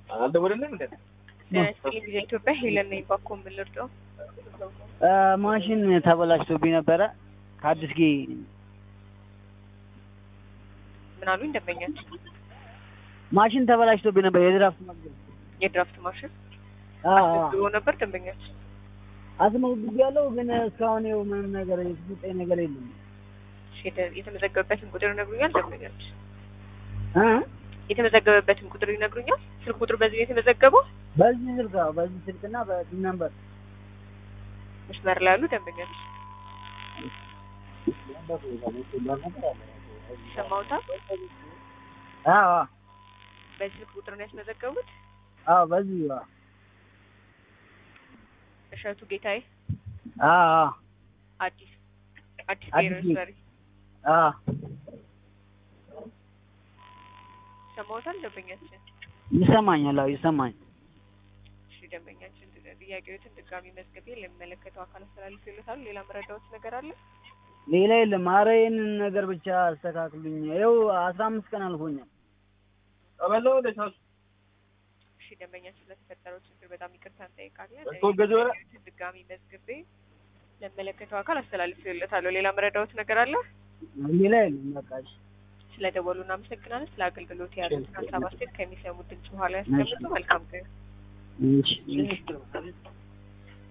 አልደወለልንም እንዴ? ስፔሊንግ ጊዜ ኢትዮጵያ ሄለን ነኝ። ባኮ የምልርዳው ማሽን ተበላሽቶብኝ ነበረ ከአዲስ ጌ ምን አሉኝ ደንበኛች? ማሽን ተበላሽቶብኝ ነበር የድራፍት መግቢያ የድራፍት ማሽን አዎ ብሎ ነበር ደንበኛች። አስመዝግቤያለሁ ግን እስካሁን ይኸው ምንም ነገር የተሰጠኝ ነገር የለም እሺ፣ የተ- የተመዘገበበትን ቁጥር ይነግሩኛል ደንበኛች? እ የተመዘገበበትን ቁጥር ይነግሩኛል? ስልክ ቁጥር በዚህ ነው የተመዘገበው? በዚህ ስልክ አዎ በዚህ ስልክና በዚህ ነምበር መስመር ላይ ያሉ ደንበኛች ሰማውታል። አዎ በዚህ ስልክ ቁጥር ነው ያስመዘገቡት? አዎ በዚህ አዎ እሸቱ ጌታዬ አዎ አዲስ አዲስ አዲስ ብሔራዊ ቤት። መሪ አዎ ሰማውታል ደንበኛችን። ይሰማኛል አዎ ይሰማኝ እሺ ደንበኛችን ጥያቄዎትን ድጋሚ መዝገቤ ለሚመለከተው አካል አስተላልፍ ይሉታል። ሌላ መረዳዎት ነገር አለ? ሌላ የለም ኧረ ይህንን ነገር ብቻ አስተካክሉኝ ይኸው አስራ አምስት ቀን አልፎኛል ቀበለው እንደ ሻሱ እሺ ደንበኛችን ስለተፈጠረው ችግር በጣም ይቅርታ እንጠይቃለን። ተወገዘ በላ? ጥያቄዎችን ድጋሚ መዝግቤ ለሚመለከተው አካል አስተላልፍ ይሉታለሁ። ሌላ መረዳዎት ነገር አለ? ሌላ የለም በቃ እሺ ስለ ደወሉ እናመሰግናለን። ስለ አገልግሎት ያሉትን ሀሳብ አስተያየት ከሚሰሙት ድምጽ በኋላ ያስቀምጡ። መልካም ቀን። እሺ